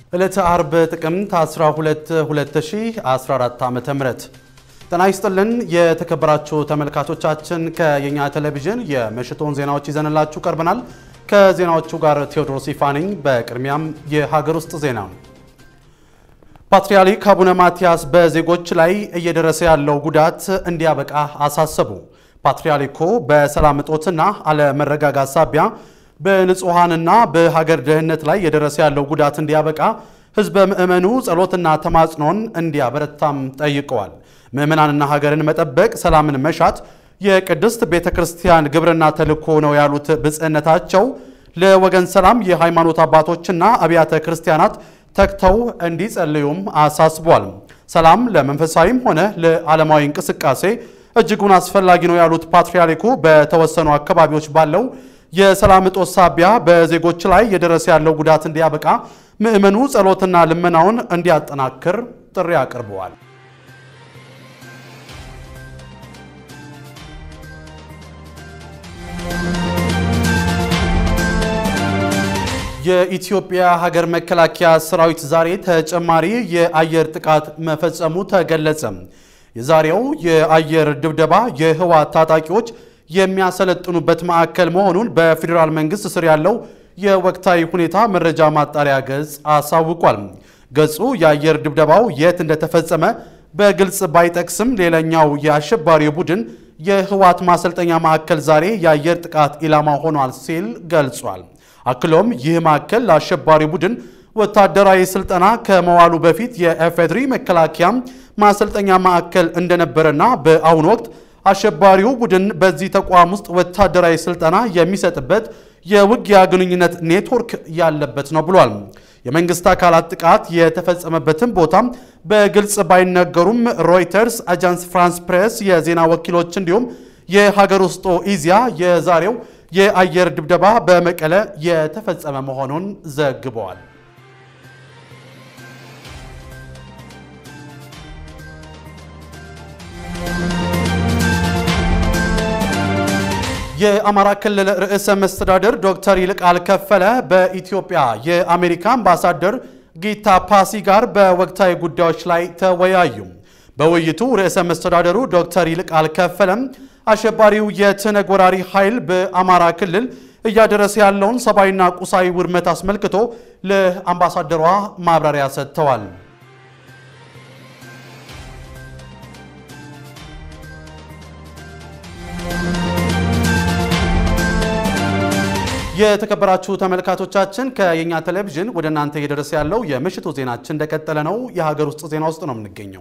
ዕለተ አርብ ጥቅምት 12 2014 ዓ.ም ጤና ይስጥልን የተከበራችሁ ተመልካቾቻችን፣ ከየኛ ቴሌቪዥን የምሽቱን ዜናዎች ይዘንላችሁ ቀርበናል። ከዜናዎቹ ጋር ቴዎድሮስ ይፋ ነኝ። በቅድሚያም የሀገር ውስጥ ዜና። ፓትርያርክ አቡነ ማትያስ በዜጎች ላይ እየደረሰ ያለው ጉዳት እንዲያበቃ አሳሰቡ። ፓትርያርኩ በሰላም እጦትና አለመረጋጋት ሳቢያ በንጹሐንና በሀገር ደህንነት ላይ የደረሰ ያለው ጉዳት እንዲያበቃ ሕዝበ ምዕመኑ ጸሎትና ተማጽኖን እንዲያበረታም ጠይቀዋል። ምዕመናንና ሀገርን መጠበቅ፣ ሰላምን መሻት የቅድስት ቤተ ክርስቲያን ግብርና ተልእኮ ነው ያሉት ብጽዕነታቸው ለወገን ሰላም የሃይማኖት አባቶችና አብያተ ክርስቲያናት ተግተው እንዲጸልዩም አሳስቧል። ሰላም ለመንፈሳዊም ሆነ ለዓለማዊ እንቅስቃሴ እጅጉን አስፈላጊ ነው ያሉት ፓትርያርኩ በተወሰኑ አካባቢዎች ባለው የሰላም እጦት ሳቢያ በዜጎች ላይ የደረሰ ያለው ጉዳት እንዲያበቃ ምዕመኑ ጸሎትና ልመናውን እንዲያጠናክር ጥሪ አቅርበዋል። የኢትዮጵያ ሀገር መከላከያ ሰራዊት ዛሬ ተጨማሪ የአየር ጥቃት መፈጸሙ ተገለጸ። የዛሬው የአየር ድብደባ የህወሓት ታጣቂዎች የሚያሰለጥኑበት ማዕከል መሆኑን በፌዴራል መንግስት ስር ያለው የወቅታዊ ሁኔታ መረጃ ማጣሪያ ገጽ አሳውቋል። ገጹ የአየር ድብደባው የት እንደተፈጸመ በግልጽ ባይጠቅስም ሌላኛው የአሸባሪው ቡድን የህወሓት ማሰልጠኛ ማዕከል ዛሬ የአየር ጥቃት ኢላማ ሆኗል ሲል ገልጿል። አክሎም ይህ ማዕከል ለአሸባሪ ቡድን ወታደራዊ ስልጠና ከመዋሉ በፊት የኤፌድሪ መከላከያ ማሰልጠኛ ማዕከል እንደነበረና በአሁኑ ወቅት አሸባሪው ቡድን በዚህ ተቋም ውስጥ ወታደራዊ ስልጠና የሚሰጥበት የውጊያ ግንኙነት ኔትወርክ ያለበት ነው ብሏል። የመንግስት አካላት ጥቃት የተፈጸመበትን ቦታም በግልጽ ባይነገሩም ሮይተርስ፣ አጃንስ ፍራንስ ፕሬስ የዜና ወኪሎች እንዲሁም የሀገር ውስጡ ኢዚያ የዛሬው የአየር ድብደባ በመቀለ የተፈጸመ መሆኑን ዘግበዋል። የአማራ ክልል ርዕሰ መስተዳድር ዶክተር ይልቃል ከፈለ በኢትዮጵያ የአሜሪካ አምባሳደር ጊታ ፓሲ ጋር በወቅታዊ ጉዳዮች ላይ ተወያዩ። በውይይቱ ርዕሰ መስተዳደሩ ዶክተር ይልቃል ከፈለም አሸባሪው የትነግ ወራሪ ኃይል በአማራ ክልል እያደረሰ ያለውን ሰብአዊና ቁሳዊ ውድመት አስመልክቶ ለአምባሳደሯ ማብራሪያ ሰጥተዋል። የተከበራችሁ ተመልካቾቻችን ከየኛ ቴሌቪዥን ወደ እናንተ እየደረሰ ያለው የምሽቱ ዜናችን እንደቀጠለ ነው። የሀገር ውስጥ ዜና ውስጥ ነው የምንገኘው።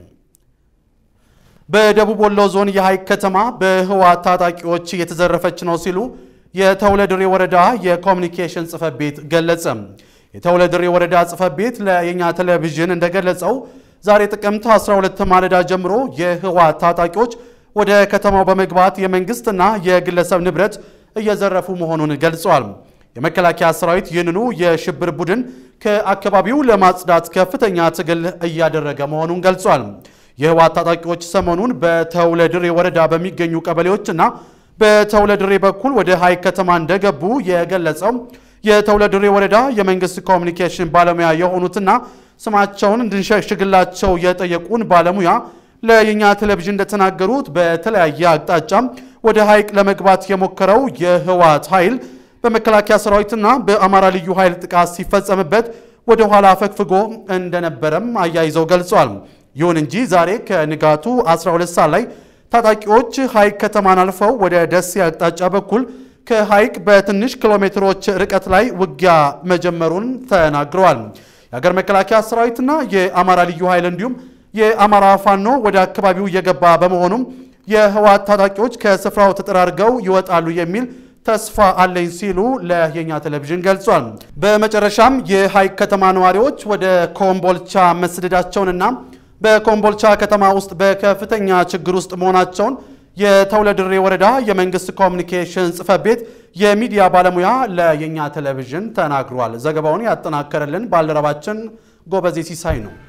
በደቡብ ወሎ ዞን የሐይቅ ከተማ በህወሓት ታጣቂዎች እየተዘረፈች ነው ሲሉ የተውለድሬ ወረዳ የኮሚኒኬሽን ጽሕፈት ቤት ገለጸ። የተውለድሬ ወረዳ ጽሕፈት ቤት ለየኛ ቴሌቪዥን እንደገለጸው ዛሬ ጥቅምት 12 ማለዳ ጀምሮ የህወሓት ታጣቂዎች ወደ ከተማው በመግባት የመንግስትና የግለሰብ ንብረት እየዘረፉ መሆኑን ገልጸዋል። የመከላከያ ሰራዊት ይህንኑ የሽብር ቡድን ከአካባቢው ለማጽዳት ከፍተኛ ትግል እያደረገ መሆኑን ገልጿል። የህወሓት ታጣቂዎች ሰሞኑን በተውለድሬ ወረዳ በሚገኙ ቀበሌዎችና በተውለድሬ በኩል ወደ ሐይቅ ከተማ እንደገቡ የገለጸው የተውለድሬ ወረዳ የመንግስት ኮሚኒኬሽን ባለሙያ የሆኑትና ስማቸውን እንድንሸሽግላቸው የጠየቁን ባለሙያ ለየኛ ቴሌቪዥን እንደተናገሩት በተለያየ አቅጣጫ ወደ ሐይቅ ለመግባት የሞከረው የህወሓት ኃይል በመከላከያ ሰራዊትና በአማራ ልዩ ኃይል ጥቃት ሲፈጸምበት ወደ ኋላ አፈግፍጎ እንደነበረም አያይዘው ገልጿል። ይሁን እንጂ ዛሬ ከንጋቱ 12 ሰዓት ላይ ታጣቂዎች ሐይቅ ከተማን አልፈው ወደ ደሴ አቅጣጫ በኩል ከሐይቅ በትንሽ ኪሎ ሜትሮች ርቀት ላይ ውጊያ መጀመሩን ተናግረዋል። የሀገር መከላከያ ሰራዊትና የአማራ ልዩ ኃይል እንዲሁም የአማራ ፋኖ ወደ አካባቢው እየገባ በመሆኑም የህወሓት ታጣቂዎች ከስፍራው ተጠራርገው ይወጣሉ የሚል ተስፋ አለኝ ሲሉ ለየኛ ቴሌቪዥን ገልጿል። በመጨረሻም የሐይቅ ከተማ ነዋሪዎች ወደ ኮምቦልቻ መስደዳቸውንና በኮምቦልቻ ከተማ ውስጥ በከፍተኛ ችግር ውስጥ መሆናቸውን የተውለድሬ ወረዳ የመንግስት ኮሚኒኬሽን ጽሕፈት ቤት የሚዲያ ባለሙያ ለየኛ ቴሌቪዥን ተናግሯል። ዘገባውን ያጠናከረልን ባልደረባችን ጎበዜ ሲሳይ ነው።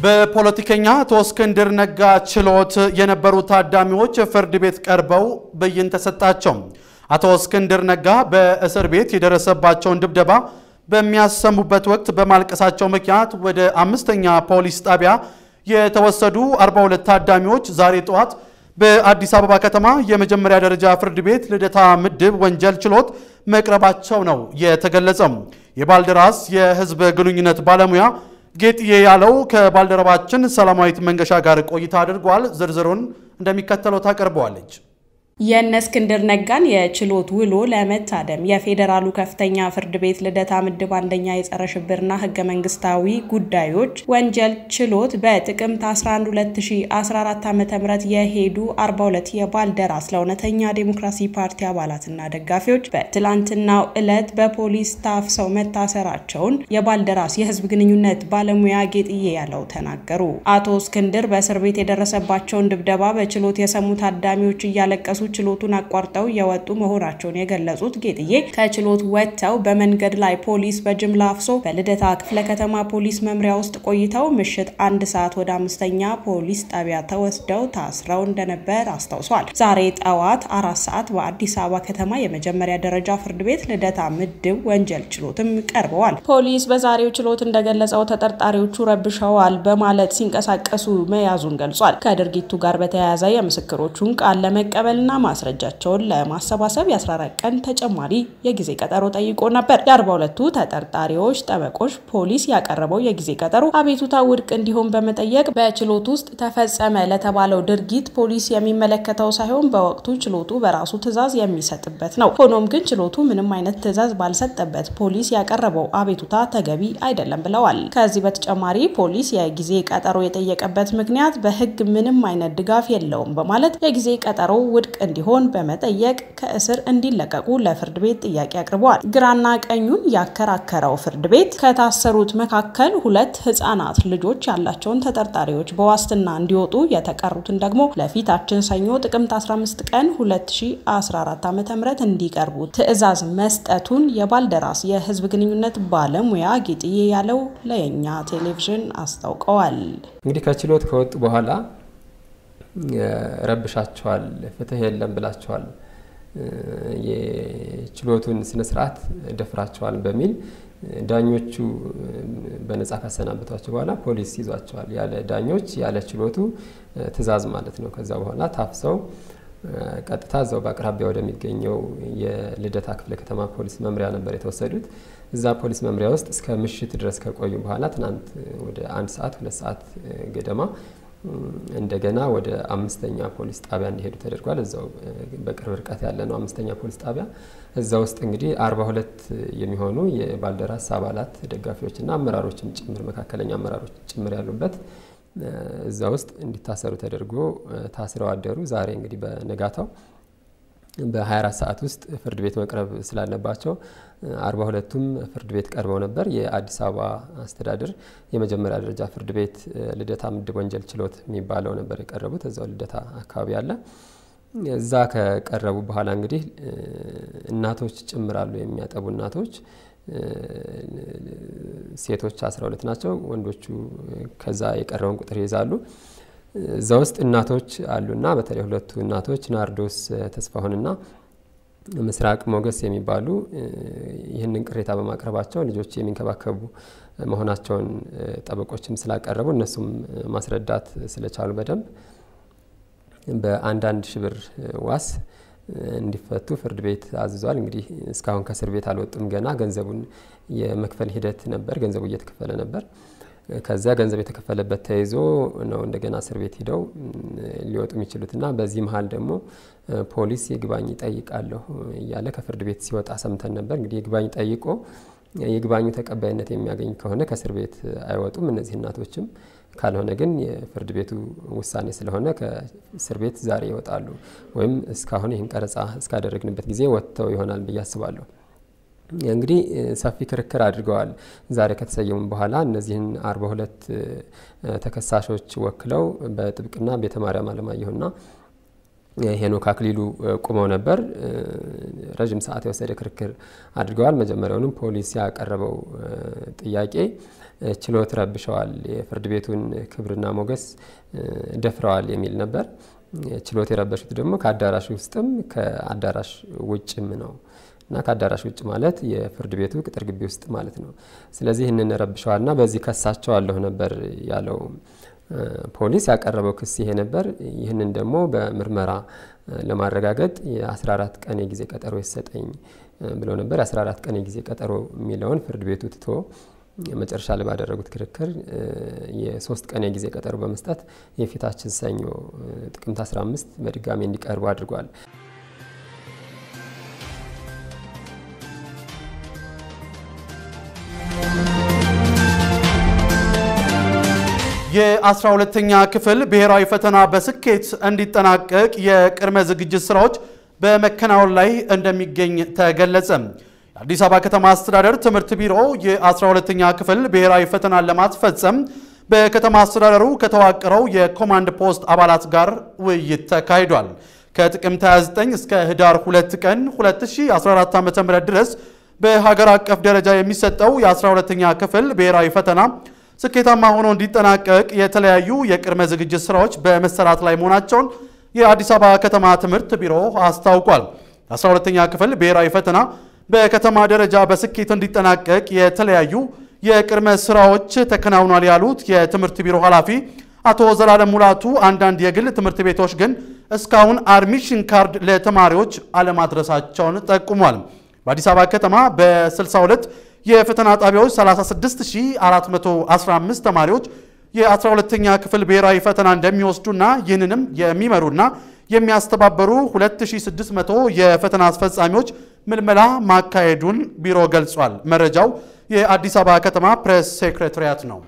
በፖለቲከኛ አቶ እስክንድር ነጋ ችሎት የነበሩ ታዳሚዎች ፍርድ ቤት ቀርበው ብይን ተሰጣቸው። አቶ እስክንድር ነጋ በእስር ቤት የደረሰባቸውን ድብደባ በሚያሰሙበት ወቅት በማልቀሳቸው ምክንያት ወደ አምስተኛ ፖሊስ ጣቢያ የተወሰዱ 42 ታዳሚዎች ዛሬ ጠዋት በአዲስ አበባ ከተማ የመጀመሪያ ደረጃ ፍርድ ቤት ልደታ ምድብ ወንጀል ችሎት መቅረባቸው ነው የተገለጸው። የባልደራስ የሕዝብ ግንኙነት ባለሙያ ጌጥዬ ያለው ከባልደረባችን ሰላማዊት መንገሻ ጋር ቆይታ አድርጓል። ዝርዝሩን እንደሚከተለው ታቀርበዋለች። የእነ እስክንድር ነጋን የችሎት ውሎ ለመታደም የፌዴራሉ ከፍተኛ ፍርድ ቤት ልደታ ምድብ አንደኛ የጸረ ሽብርና ህገ መንግስታዊ ጉዳዮች ወንጀል ችሎት በጥቅምት 11 2014 ዓ.ም የሄዱ 42 የባልደራስ ለእውነተኛ ዴሞክራሲ ፓርቲ አባላትና ደጋፊዎች በትላንትናው ዕለት በፖሊስ ታፍሰው መታሰራቸውን የባልደራስ የህዝብ ግንኙነት ባለሙያ ጌጥዬ ያለው ተናገሩ። አቶ እስክንድር በእስር ቤት የደረሰባቸውን ድብደባ በችሎት የሰሙ ታዳሚዎች እያለቀሱ ችሎቱን አቋርጠው የወጡ መሆናቸውን የገለጹት ጌጥዬ ከችሎት ወጥተው በመንገድ ላይ ፖሊስ በጅምላ አፍሶ በልደታ ክፍለ ከተማ ፖሊስ መምሪያ ውስጥ ቆይተው ምሽት አንድ ሰዓት ወደ አምስተኛ ፖሊስ ጣቢያ ተወስደው ታስረው እንደነበር አስታውሷል። ዛሬ ጠዋት አራት ሰዓት በአዲስ አበባ ከተማ የመጀመሪያ ደረጃ ፍርድ ቤት ልደታ ምድብ ወንጀል ችሎትም ቀርበዋል። ፖሊስ በዛሬው ችሎት እንደገለጸው ተጠርጣሪዎቹ ረብሸዋል በማለት ሲንቀሳቀሱ መያዙን ገልጿል። ከድርጊቱ ጋር በተያያዘ የምስክሮቹን ቃል ለመቀበልና ማስረጃቸውን ለማሰባሰብ የ14 ቀን ተጨማሪ የጊዜ ቀጠሮ ጠይቆ ነበር። የ42ቱ ተጠርጣሪዎች ጠበቆች ፖሊስ ያቀረበው የጊዜ ቀጠሮ አቤቱታ ውድቅ እንዲሆን በመጠየቅ በችሎት ውስጥ ተፈጸመ ለተባለው ድርጊት ፖሊስ የሚመለከተው ሳይሆን በወቅቱ ችሎቱ በራሱ ትዕዛዝ የሚሰጥበት ነው። ሆኖም ግን ችሎቱ ምንም አይነት ትዕዛዝ ባልሰጠበት ፖሊስ ያቀረበው አቤቱታ ተገቢ አይደለም ብለዋል። ከዚህ በተጨማሪ ፖሊስ የጊዜ ቀጠሮ የጠየቀበት ምክንያት በሕግ ምንም አይነት ድጋፍ የለውም በማለት የጊዜ ቀጠሮ ውድቅ እንዲሆን በመጠየቅ ከእስር እንዲለቀቁ ለፍርድ ቤት ጥያቄ አቅርበዋል። ግራና ቀኙን ያከራከረው ፍርድ ቤት ከታሰሩት መካከል ሁለት ህጻናት ልጆች ያላቸውን ተጠርጣሪዎች በዋስትና እንዲወጡ የተቀሩትን ደግሞ ለፊታችን ሰኞ ጥቅምት 15 ቀን 2014 ዓ.ም እንዲቀርቡ ትዕዛዝ መስጠቱን የባልደራስ የህዝብ ግንኙነት ባለሙያ ጌጥዬ ያለው ለየኛ ቴሌቪዥን አስታውቀዋል። እንግዲህ ከችሎት ከወጡ በኋላ ረብሻቸዋል፣ ፍትህ የለም ብላቸዋል፣ የችሎቱን ስነ ስርዓት ደፍራቸዋል በሚል ዳኞቹ በነጻ ካሰናበቷቸው በኋላ ፖሊስ ይዟቸዋል። ያለ ዳኞች ያለ ችሎቱ ትዕዛዝ ማለት ነው። ከዛ በኋላ ታፍሰው ቀጥታ እዛው በአቅራቢያ ወደሚገኘው የልደታ ክፍለ ከተማ ፖሊስ መምሪያ ነበር የተወሰዱት። እዛ ፖሊስ መምሪያ ውስጥ እስከ ምሽት ድረስ ከቆዩ በኋላ ትናንት ወደ አንድ ሰዓት ሁለት ሰዓት ገደማ እንደገና ወደ አምስተኛ ፖሊስ ጣቢያ እንዲሄዱ ተደርጓል። እዛው በቅርብ ርቀት ያለ ነው አምስተኛ ፖሊስ ጣቢያ። እዛ ውስጥ እንግዲህ አርባ ሁለት የሚሆኑ የባልደራስ አባላት ደጋፊዎችና አመራሮችም ጭምር መካከለኛ አመራሮች ጭምር ያሉበት እዛ ውስጥ እንዲታሰሩ ተደርጎ ታስረው አደሩ። ዛሬ እንግዲህ በነጋታው በ24 ሰዓት ውስጥ ፍርድ ቤት መቅረብ ስላለባቸው አርባ ሁለቱም ፍርድ ቤት ቀርበው ነበር። የአዲስ አበባ አስተዳደር የመጀመሪያ ደረጃ ፍርድ ቤት ልደታ ምድብ ወንጀል ችሎት የሚባለው ነበር የቀረቡት። እዛው ልደታ አካባቢ አለ። እዛ ከቀረቡ በኋላ እንግዲህ እናቶች ጭምራሉ የሚያጠቡ እናቶች ሴቶች 12 ናቸው። ወንዶቹ ከዛ የቀረውን ቁጥር ይይዛሉ። እዛ ውስጥ እናቶች አሉና በተለይ ሁለቱ እናቶች ናርዶስ ተስፋሁንና ምስራቅ ሞገስ የሚባሉ ይህንን ቅሬታ በማቅረባቸው ልጆች የሚንከባከቡ መሆናቸውን ጠበቆችም ስላቀረቡ እነሱም ማስረዳት ስለቻሉ በደንብ በአንዳንድ ሺህ ብር ዋስ እንዲፈቱ ፍርድ ቤት አዝዟል። እንግዲህ እስካሁን ከእስር ቤት አልወጡም። ገና ገንዘቡን የመክፈል ሂደት ነበር። ገንዘቡ እየተከፈለ ነበር። ከዚያ ገንዘብ የተከፈለበት ተይዞ ነው እንደገና እስር ቤት ሂደው ሊወጡ የሚችሉትና በዚህ መሀል ደግሞ ፖሊስ ይግባኝ ጠይቃለሁ እያለ ከፍርድ ቤት ሲወጣ ሰምተን ነበር። እንግዲህ ይግባኝ ጠይቆ የይግባኙ ተቀባይነት የሚያገኝ ከሆነ ከእስር ቤት አይወጡም እነዚህ እናቶችም። ካልሆነ ግን የፍርድ ቤቱ ውሳኔ ስለሆነ ከእስር ቤት ዛሬ ይወጣሉ፣ ወይም እስካሁን ይህን ቀረጻ እስካደረግንበት ጊዜ ወጥተው ይሆናል ብዬ አስባለሁ። እንግዲህ ሰፊ ክርክር አድርገዋል። ዛሬ ከተሰየሙ በኋላ እነዚህን አርባ ሁለት ተከሳሾች ወክለው በጥብቅና ቤተ ማርያም አለማየሁና ሄኖክ አክሊሉ ቁመው ነበር። ረዥም ሰዓት የወሰደ ክርክር አድርገዋል። መጀመሪያውንም ፖሊስ ያቀረበው ጥያቄ ችሎት ረብሸዋል፣ የፍርድ ቤቱን ክብርና ሞገስ ደፍረዋል የሚል ነበር። ችሎት የረበሹት ደግሞ ከአዳራሽ ውስጥም ከአዳራሽ ውጭም ነው እና ከአዳራሽ ውጭ ማለት የፍርድ ቤቱ ቅጥር ግቢ ውስጥ ማለት ነው። ስለዚህ ይህንን ረብሸዋልና በዚህ ከሳቸዋለሁ ነበር ያለው ፖሊስ ያቀረበው ክስ ይሄ ነበር። ይህንን ደግሞ በምርመራ ለማረጋገጥ የ14 ቀን የጊዜ ቀጠሮ ይሰጠኝ ብሎ ነበር። የ14 ቀን የጊዜ ቀጠሮ የሚለውን ፍርድ ቤቱ ትቶ መጨረሻ ላይ ባደረጉት ክርክር የሶስት ቀን የጊዜ ቀጠሮ በመስጠት የፊታችን ሰኞ ጥቅምት 15 በድጋሚ እንዲቀርቡ አድርጓል። የአስራ ሁለተኛ ክፍል ብሔራዊ ፈተና በስኬት እንዲጠናቀቅ የቅድመ ዝግጅት ስራዎች በመከናወን ላይ እንደሚገኝ ተገለጸ። የአዲስ አበባ ከተማ አስተዳደር ትምህርት ቢሮ የ12ኛ ክፍል ብሔራዊ ፈተናን ለማስፈጸም በከተማ አስተዳደሩ ከተዋቀረው የኮማንድ ፖስት አባላት ጋር ውይይት ተካሂዷል። ከጥቅምት 29 እስከ ህዳር 2 ቀን 2014 ዓ.ም ድረስ በሀገር አቀፍ ደረጃ የሚሰጠው የ12ኛ ክፍል ብሔራዊ ፈተና ስኬታማ ሆኖ እንዲጠናቀቅ የተለያዩ የቅድመ ዝግጅት ስራዎች በመሰራት ላይ መሆናቸውን የአዲስ አበባ ከተማ ትምህርት ቢሮ አስታውቋል። የ12ኛ ክፍል ብሔራዊ ፈተና በከተማ ደረጃ በስኬት እንዲጠናቀቅ የተለያዩ የቅድመ ስራዎች ተከናውኗል ያሉት የትምህርት ቢሮ ኃላፊ አቶ ዘላለም ሙላቱ አንዳንድ የግል ትምህርት ቤቶች ግን እስካሁን አድሚሽን ካርድ ለተማሪዎች አለማድረሳቸውን ጠቁሟል። በአዲስ አበባ ከተማ በ62 የፈተና ጣቢያዎች 36415 ተማሪዎች የ12ኛ ክፍል ብሔራዊ ፈተና እንደሚወስዱና ይህንንም የሚመሩና የሚያስተባበሩ 2600 የፈተና አስፈጻሚዎች ምልመላ ማካሄዱን ቢሮ ገልጿል። መረጃው የአዲስ አበባ ከተማ ፕሬስ ሴክሬታሪያት ነው።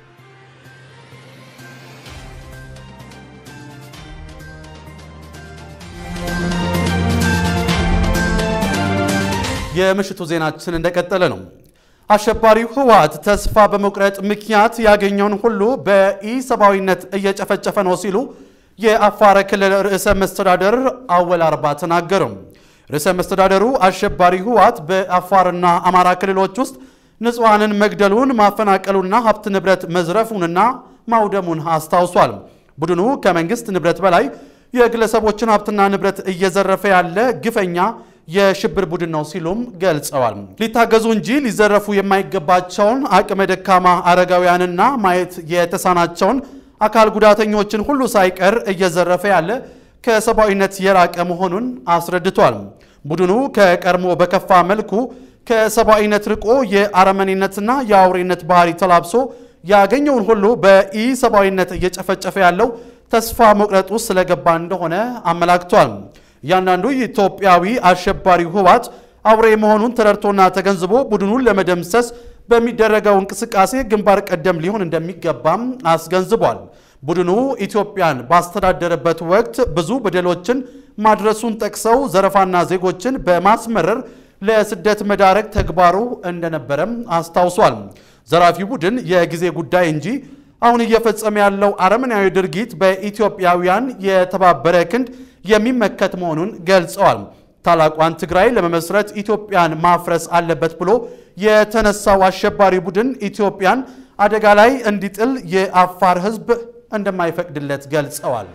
የምሽቱ ዜናችን እንደቀጠለ ነው። አሸባሪው ህወሓት ተስፋ በመቁረጥ ምክንያት ያገኘውን ሁሉ በኢሰብአዊነት እየጨፈጨፈ ነው ሲሉ የአፋር ክልል ርዕሰ መስተዳደር አወል አርባ ተናገሩ። ርዕሰ መስተዳደሩ አሸባሪ ህወሓት በአፋርና አማራ ክልሎች ውስጥ ንጹሐንን መግደሉን ማፈናቀሉና ሀብት ንብረት መዝረፉንና ማውደሙን አስታውሷል። ቡድኑ ከመንግስት ንብረት በላይ የግለሰቦችን ሀብትና ንብረት እየዘረፈ ያለ ግፈኛ የሽብር ቡድን ነው ሲሉም ገልጸዋል። ሊታገዙ እንጂ ሊዘረፉ የማይገባቸውን አቅመ ደካማ አረጋውያንና ማየት የተሳናቸውን አካል ጉዳተኞችን ሁሉ ሳይቀር እየዘረፈ ያለ ከሰብአዊነት የራቀ መሆኑን አስረድቷል። ቡድኑ ከቀድሞ በከፋ መልኩ ከሰብአዊነት ርቆ የአረመኔነትና የአውሬነት ባህሪ ተላብሶ ያገኘውን ሁሉ በኢሰብአዊነት እየጨፈጨፈ ያለው ተስፋ መቁረጥ ውስጥ ስለገባ እንደሆነ አመላክቷል። እያንዳንዱ ኢትዮጵያዊ አሸባሪው ህወሓት አውሬ መሆኑን ተረድቶና ተገንዝቦ ቡድኑን ለመደምሰስ በሚደረገው እንቅስቃሴ ግንባር ቀደም ሊሆን እንደሚገባም አስገንዝቧል። ቡድኑ ኢትዮጵያን ባስተዳደረበት ወቅት ብዙ በደሎችን ማድረሱን ጠቅሰው ዘረፋና ዜጎችን በማስመረር ለስደት መዳረግ ተግባሩ እንደነበረም አስታውሷል። ዘራፊው ቡድን የጊዜ ጉዳይ እንጂ አሁን እየፈጸመ ያለው አረመናዊ ድርጊት በኢትዮጵያውያን የተባበረ ክንድ የሚመከት መሆኑን ገልጸዋል። ታላቋን ትግራይ ለመመስረት ኢትዮጵያን ማፍረስ አለበት ብሎ የተነሳው አሸባሪ ቡድን ኢትዮጵያን አደጋ ላይ እንዲጥል የአፋር ህዝብ እንደማይፈቅድለት ገልጸዋል።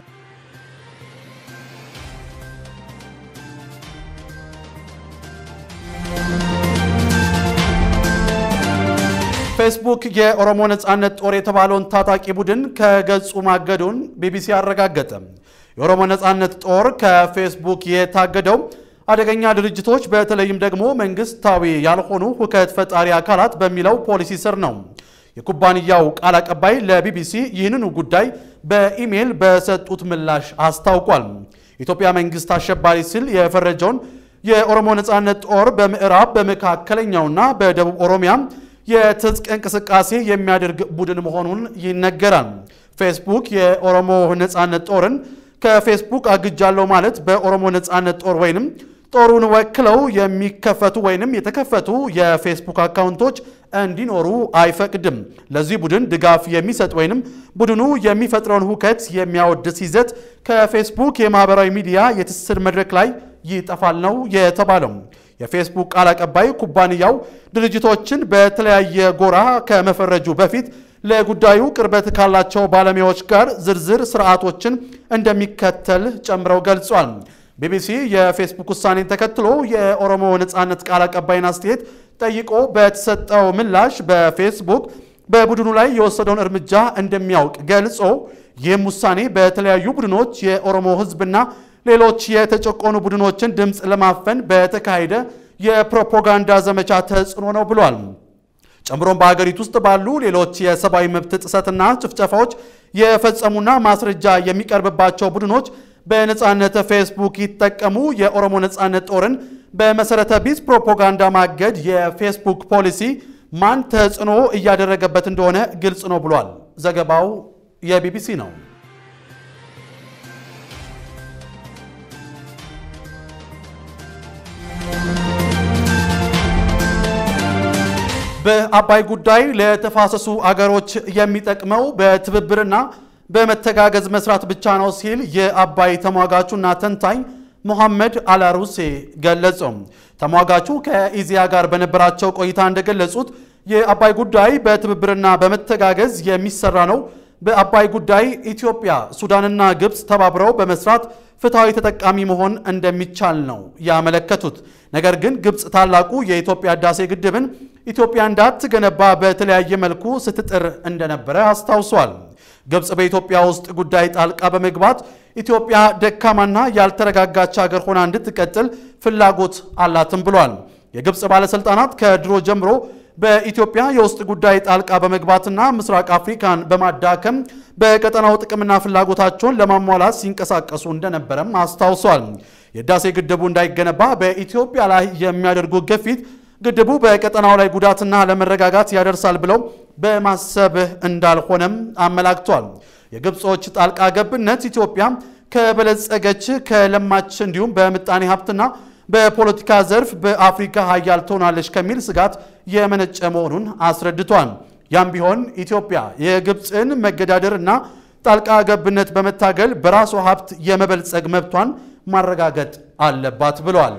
ፌስቡክ የኦሮሞ ነጻነት ጦር የተባለውን ታጣቂ ቡድን ከገጹ ማገዱን ቢቢሲ አረጋገጠ። የኦሮሞ ነጻነት ጦር ከፌስቡክ የታገደው አደገኛ ድርጅቶች በተለይም ደግሞ መንግስታዊ ያልሆኑ ሁከት ፈጣሪ አካላት በሚለው ፖሊሲ ስር ነው። የኩባንያው ቃል አቀባይ ለቢቢሲ ይህንኑ ጉዳይ በኢሜይል በሰጡት ምላሽ አስታውቋል። የኢትዮጵያ መንግስት አሸባሪ ሲል የፈረጀውን የኦሮሞ ነጻነት ጦር በምዕራብ በመካከለኛውና በደቡብ ኦሮሚያ የትጥቅ እንቅስቃሴ የሚያደርግ ቡድን መሆኑን ይነገራል። ፌስቡክ የኦሮሞ ነጻነት ጦርን ከፌስቡክ አግጃለሁ ማለት በኦሮሞ ነጻነት ጦር ወይንም ጦሩን ወክለው የሚከፈቱ ወይንም የተከፈቱ የፌስቡክ አካውንቶች እንዲኖሩ አይፈቅድም። ለዚህ ቡድን ድጋፍ የሚሰጥ ወይንም ቡድኑ የሚፈጥረውን ሁከት የሚያወድስ ይዘት ከፌስቡክ የማህበራዊ ሚዲያ የትስስር መድረክ ላይ ይጠፋል ነው የተባለው። የፌስቡክ ቃል አቀባይ ኩባንያው ድርጅቶችን በተለያየ ጎራ ከመፈረጁ በፊት ለጉዳዩ ቅርበት ካላቸው ባለሙያዎች ጋር ዝርዝር ስርዓቶችን እንደሚከተል ጨምረው ገልጿል። ቢቢሲ የፌስቡክ ውሳኔን ተከትሎ የኦሮሞ ነጻነት ቃል አቀባይን አስተያየት ጠይቆ በተሰጠው ምላሽ በፌስቡክ በቡድኑ ላይ የወሰደውን እርምጃ እንደሚያውቅ ገልጾ ይህም ውሳኔ በተለያዩ ቡድኖች የኦሮሞ ሕዝብና ሌሎች የተጨቆኑ ቡድኖችን ድምፅ ለማፈን በተካሄደ የፕሮፓጋንዳ ዘመቻ ተጽዕኖ ነው ብሏል። ጨምሮም በሀገሪቱ ውስጥ ባሉ ሌሎች የሰብአዊ መብት ጥሰትና ጭፍጨፋዎች የፈጸሙና ማስረጃ የሚቀርብባቸው ቡድኖች በነጻነት ፌስቡክ ይጠቀሙ የኦሮሞ ነጻነት ጦርን በመሰረተ ቢስ ፕሮፓጋንዳ ማገድ የፌስቡክ ፖሊሲ ማን ተጽዕኖ እያደረገበት እንደሆነ ግልጽ ነው ብሏል። ዘገባው የቢቢሲ ነው። በአባይ ጉዳይ ለተፋሰሱ አገሮች የሚጠቅመው በትብብርና በመተጋገዝ መስራት ብቻ ነው ሲል የአባይ ተሟጋቹና ተንታኝ ሙሐመድ አላሩሴ ገለጹ። ተሟጋቹ ከኢዚያ ጋር በነበራቸው ቆይታ እንደገለጹት የአባይ ጉዳይ በትብብርና በመተጋገዝ የሚሰራ ነው። በአባይ ጉዳይ ኢትዮጵያ፣ ሱዳንና ግብፅ ተባብረው በመስራት ፍትሐዊ ተጠቃሚ መሆን እንደሚቻል ነው ያመለከቱት። ነገር ግን ግብፅ ታላቁ የኢትዮጵያ ህዳሴ ግድብን ኢትዮጵያ እንዳትገነባ በተለያየ መልኩ ስትጥር እንደነበረ አስታውሷል። ግብፅ በኢትዮጵያ ውስጥ ጉዳይ ጣልቃ በመግባት ኢትዮጵያ ደካማና ያልተረጋጋች ሀገር ሆና እንድትቀጥል ፍላጎት አላትም ብሏል። የግብፅ ባለሥልጣናት ከድሮ ጀምሮ በኢትዮጵያ የውስጥ ጉዳይ ጣልቃ በመግባትና ምስራቅ አፍሪካን በማዳከም በቀጠናው ጥቅምና ፍላጎታቸውን ለማሟላት ሲንቀሳቀሱ እንደነበረም አስታውሷል። የህዳሴ ግድቡ እንዳይገነባ በኢትዮጵያ ላይ የሚያደርጉ ግፊት ግድቡ በቀጠናው ላይ ጉዳትና ለመረጋጋት ያደርሳል ብለው በማሰብ እንዳልሆነም አመላክቷል። የግብጾች ጣልቃ ገብነት ኢትዮጵያ ከበለጸገች ከለማች እንዲሁም በምጣኔ ሀብትና በፖለቲካ ዘርፍ በአፍሪካ ሀያል ትሆናለች ከሚል ስጋት የመነጨ መሆኑን አስረድቷል። ያም ቢሆን ኢትዮጵያ የግብፅን መገዳደር እና ጣልቃ ገብነት በመታገል በራሷ ሀብት የመበልጸግ መብቷን ማረጋገጥ አለባት ብሏል።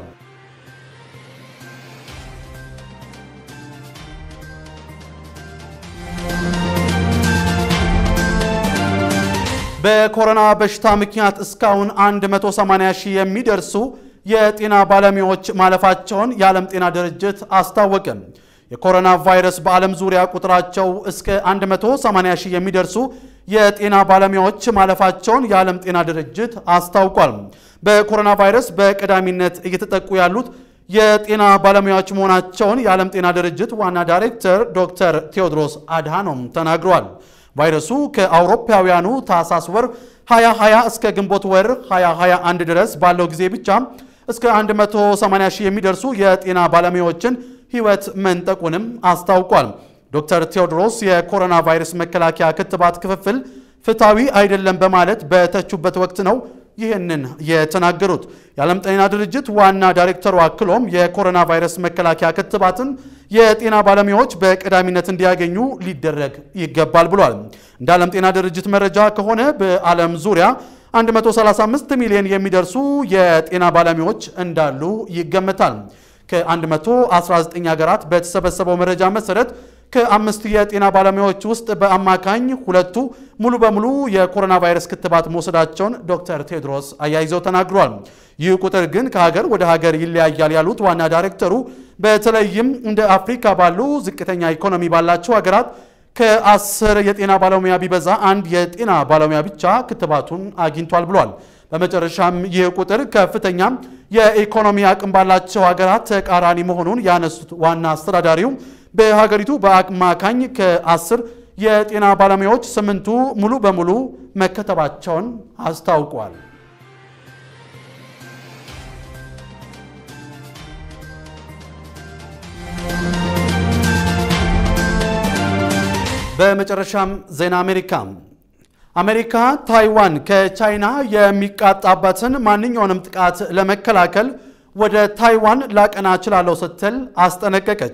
በኮሮና በሽታ ምክንያት እስካሁን 180 ሺህ የሚደርሱ የጤና ባለሙያዎች ማለፋቸውን የዓለም ጤና ድርጅት አስታወቀ። የኮሮና ቫይረስ በዓለም ዙሪያ ቁጥራቸው እስከ 180 ሺህ የሚደርሱ የጤና ባለሙያዎች ማለፋቸውን የዓለም ጤና ድርጅት አስታውቋል። በኮሮና ቫይረስ በቀዳሚነት እየተጠቁ ያሉት የጤና ባለሙያዎች መሆናቸውን የዓለም ጤና ድርጅት ዋና ዳይሬክተር ዶክተር ቴዎድሮስ አድሃኖም ተናግረዋል። ቫይረሱ ከአውሮፓውያኑ ታህሳስ ወር 2020 እስከ ግንቦት ወር 2021 ድረስ ባለው ጊዜ ብቻ እስከ 180 ሺህ የሚደርሱ የጤና ባለሙያዎችን ሕይወት መንጠቁንም አስታውቋል። ዶክተር ቴዎድሮስ የኮሮና ቫይረስ መከላከያ ክትባት ክፍፍል ፍትሐዊ አይደለም በማለት በተቹበት ወቅት ነው ይህንን የተናገሩት። የዓለም ጤና ድርጅት ዋና ዳይሬክተሩ አክሎም የኮሮና ቫይረስ መከላከያ ክትባትን የጤና ባለሙያዎች በቀዳሚነት እንዲያገኙ ሊደረግ ይገባል ብሏል። እንደ ዓለም ጤና ድርጅት መረጃ ከሆነ በዓለም ዙሪያ 135 ሚሊዮን የሚደርሱ የጤና ባለሙያዎች እንዳሉ ይገመታል። ከ119 ሀገራት በተሰበሰበው መረጃ መሰረት ከአምስት የጤና ባለሙያዎች ውስጥ በአማካኝ ሁለቱ ሙሉ በሙሉ የኮሮና ቫይረስ ክትባት መውሰዳቸውን ዶክተር ቴድሮስ አያይዘው ተናግሯል። ይህ ቁጥር ግን ከሀገር ወደ ሀገር ይለያያል ያሉት ዋና ዳይሬክተሩ በተለይም እንደ አፍሪካ ባሉ ዝቅተኛ ኢኮኖሚ ባላቸው ሀገራት ከአስር የጤና ባለሙያ ቢበዛ አንድ የጤና ባለሙያ ብቻ ክትባቱን አግኝቷል ብሏል። በመጨረሻም ይህ ቁጥር ከፍተኛ የኢኮኖሚ አቅም ባላቸው ሀገራት ተቃራኒ መሆኑን ያነሱት ዋና አስተዳዳሪው በሀገሪቱ በአማካኝ ከአስር የጤና ባለሙያዎች ስምንቱ ሙሉ በሙሉ መከተባቸውን አስታውቋል። በመጨረሻም ዜና አሜሪካ አሜሪካ ታይዋን ከቻይና የሚቃጣባትን ማንኛውንም ጥቃት ለመከላከል ወደ ታይዋን ላቀና እችላለሁ ስትል አስጠነቀቀች።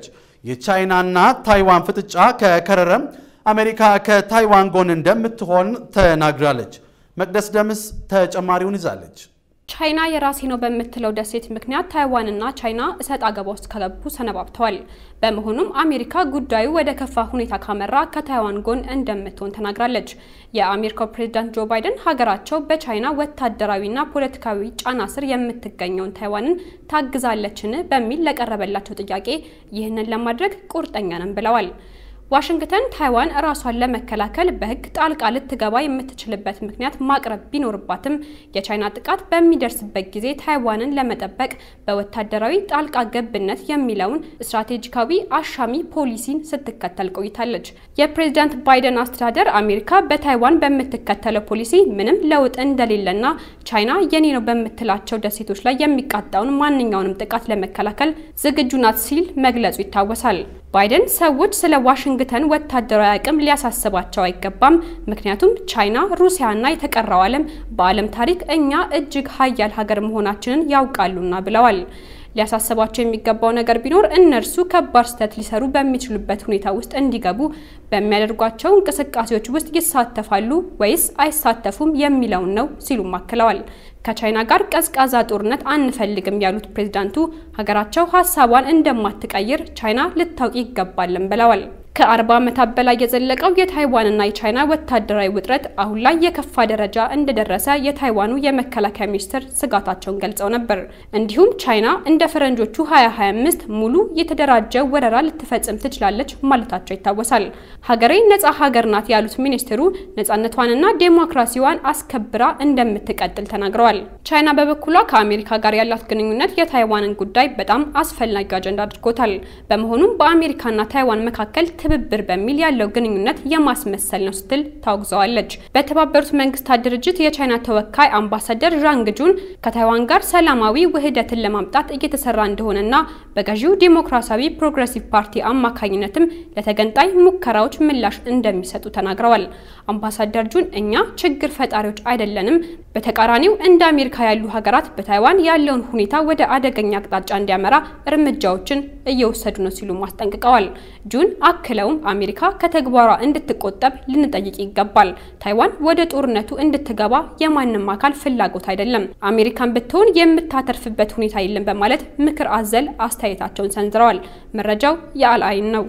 የቻይናና ታይዋን ፍጥጫ ከከረረም አሜሪካ ከታይዋን ጎን እንደምትሆን ተናግራለች። መቅደስ ደምስ ተጨማሪውን ይዛለች። ቻይና የራሴ ነው በምትለው ደሴት ምክንያት ታይዋንና ቻይና እሰጥ አገባ ውስጥ ከገቡ ሰነባብተዋል። በመሆኑም አሜሪካ ጉዳዩ ወደ ከፋ ሁኔታ ካመራ ከታይዋን ጎን እንደምትሆን ተናግራለች። የአሜሪካው ፕሬዝዳንት ጆ ባይደን ሀገራቸው በቻይና ወታደራዊና ፖለቲካዊ ጫና ስር የምትገኘውን ታይዋንን ታግዛለችን በሚል ለቀረበላቸው ጥያቄ ይህንን ለማድረግ ቁርጠኛ ነን ብለዋል። ዋሽንግተን ታይዋን ራሷን ለመከላከል በሕግ ጣልቃ ልትገባ የምትችልበት ምክንያት ማቅረብ ቢኖርባትም የቻይና ጥቃት በሚደርስበት ጊዜ ታይዋንን ለመጠበቅ በወታደራዊ ጣልቃ ገብነት የሚለውን ስትራቴጂካዊ አሻሚ ፖሊሲን ስትከተል ቆይታለች። የፕሬዝዳንት ባይደን አስተዳደር አሜሪካ በታይዋን በምትከተለው ፖሊሲ ምንም ለውጥ እንደሌለና ቻይና የኔ ነው በምትላቸው ደሴቶች ላይ የሚቃጣውን ማንኛውንም ጥቃት ለመከላከል ዝግጁ ናት ሲል መግለጹ ይታወሳል። ባይደን ሰዎች ስለ ዋሽንግተን ወታደራዊ አቅም ሊያሳስባቸው አይገባም፣ ምክንያቱም ቻይና፣ ሩሲያና የተቀረው ዓለም በዓለም ታሪክ እኛ እጅግ ሀያል ሀገር መሆናችንን ያውቃሉና ብለዋል። ሊያሳስባቸው የሚገባው ነገር ቢኖር እነርሱ ከባድ ስህተት ሊሰሩ በሚችሉበት ሁኔታ ውስጥ እንዲገቡ በሚያደርጓቸው እንቅስቃሴዎች ውስጥ ይሳተፋሉ ወይስ አይሳተፉም የሚለውን ነው ሲሉም አክለዋል። ከቻይና ጋር ቀዝቃዛ ጦርነት አንፈልግም ያሉት ፕሬዝዳንቱ ሀገራቸው ሀሳቧን እንደማትቀይር ቻይና ልታውቅ ይገባልን ብለዋል። ከአርባ ዓመታት በላይ የዘለቀው የታይዋንና የቻይና ወታደራዊ ውጥረት አሁን ላይ የከፋ ደረጃ እንደደረሰ የታይዋኑ የመከላከያ ሚኒስትር ስጋታቸውን ገልጸው ነበር። እንዲሁም ቻይና እንደ ፈረንጆቹ 2025 ሙሉ የተደራጀ ወረራ ልትፈጽም ትችላለች ማለታቸው ይታወሳል። ሀገሬ ነጻ ሀገር ናት ያሉት ሚኒስትሩ ነጻነቷንና ዴሞክራሲዋን አስከብራ እንደምትቀጥል ተናግረዋል። ቻይና በበኩሏ ከአሜሪካ ጋር ያላት ግንኙነት የታይዋንን ጉዳይ በጣም አስፈላጊ አጀንዳ አድርጎታል። በመሆኑም በአሜሪካና ታይዋን መካከል ትብብር በሚል ያለው ግንኙነት የማስመሰል ነው ስትል ታውግዘዋለች። በተባበሩት መንግስታት ድርጅት የቻይና ተወካይ አምባሳደር ዣንግ ጁን ከታይዋን ጋር ሰላማዊ ውህደትን ለማምጣት እየተሰራ እንደሆነና በገዢው ዲሞክራሲያዊ ፕሮግሬሲቭ ፓርቲ አማካኝነትም ለተገንጣይ ሙከራዎች ምላሽ እንደሚሰጡ ተናግረዋል። አምባሳደር ጁን እኛ ችግር ፈጣሪዎች አይደለንም፣ በተቃራኒው እንደ አሜሪካ ያሉ ሀገራት በታይዋን ያለውን ሁኔታ ወደ አደገኛ አቅጣጫ እንዲያመራ እርምጃዎችን እየወሰዱ ነው ሲሉ አስጠንቅቀዋል። ጁን አክለውም አሜሪካ ከተግባሯ እንድትቆጠብ ልንጠይቅ ይገባል። ታይዋን ወደ ጦርነቱ እንድትገባ የማንም አካል ፍላጎት አይደለም። አሜሪካን ብትሆን የምታተርፍበት ሁኔታ የለም በማለት ምክር አዘል አስተያየታቸውን ሰንዝረዋል። መረጃው የአልአይን ነው።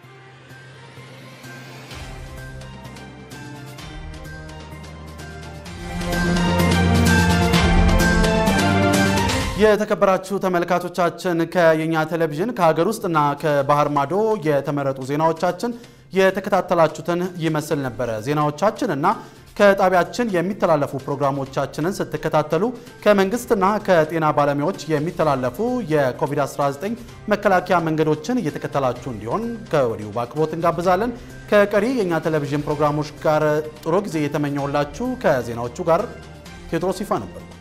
የተከበራችሁ ተመልካቾቻችን ከየኛ ቴሌቪዥን ከሀገር ውስጥና ከባህር ማዶ የተመረጡ ዜናዎቻችን የተከታተላችሁትን ይመስል ነበረ። ዜናዎቻችን እና ከጣቢያችን የሚተላለፉ ፕሮግራሞቻችንን ስትከታተሉ ከመንግስትና ከጤና ባለሙያዎች የሚተላለፉ የኮቪድ-19 መከላከያ መንገዶችን እየተከተላችሁ እንዲሆን ከወዲሁ በአክብሮት እንጋብዛለን። ከቀሪ የእኛ ቴሌቪዥን ፕሮግራሞች ጋር ጥሩ ጊዜ የተመኘውላችሁ ከዜናዎቹ ጋር ቴዎድሮስ ይፋ ነበር።